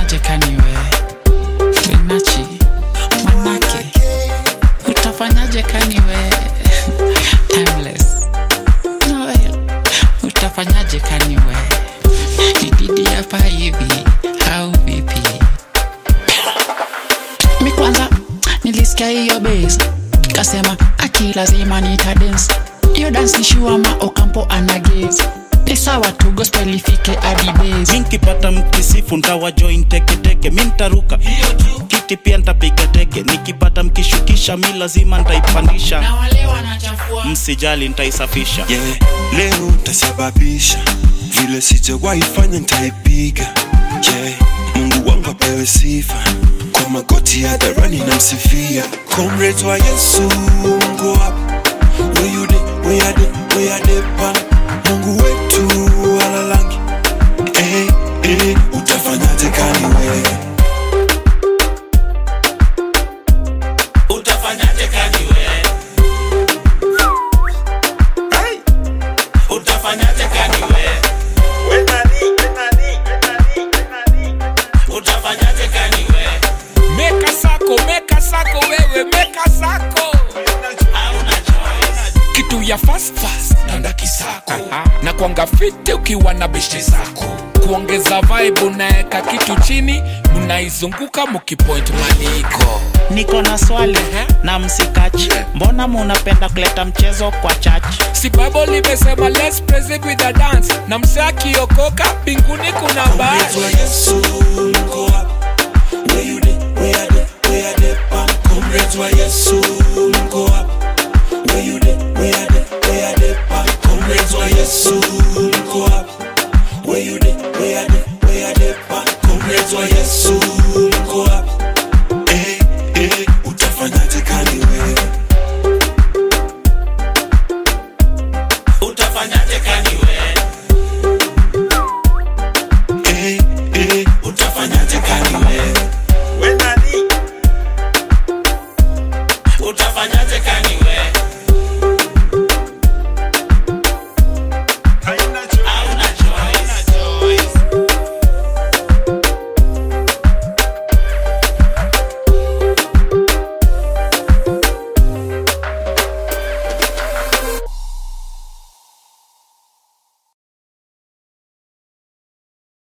utafanyaje kaniwe finachi manake utafanyaje kaniwe timeless noel utafanyaje kaniwe ididi hapa hivi au vipi mi kwanza nilisikia hiyo base kasema aki lazima nitadance hiyo dance ni shuama okampo anagezi ni sawa tu gospel ifike hadi base mi nkipata mkisifu ntawa join teketeke mi ntaruka kiti pia ntapiga teke nikipata mkishukisha mi lazima ntaipandisha na wale wanachafua msijali ntaisafisha yeah. leo ntasababisha vile sijawahi fanya ntaipiga yeah. mungu wangu apewe sifa kwa magoti hadharani na msifia comrades wa yesu mungu hapa where you dey where you dey where you dey pa mungu wetu alalangi eh, eh, utafanyaje kani wewe utafanyaje kaniwe utafanyaje kaniwe utafanyaje kaniwe meka sako meka sako wewe meka sako hauna choice kitu ya fast fast nanda kisako na kwanga fiti ukiwa na beshte zako kuongeza vibe unaeka kitu chini mnaizunguka mukipoint maliko niko na swali na msikachi mbona munapenda kuleta mchezo kwa church si bible limesema let's praise it with a dance na mse akiokoka mbinguni kuna comrades wa bahari yesu mungu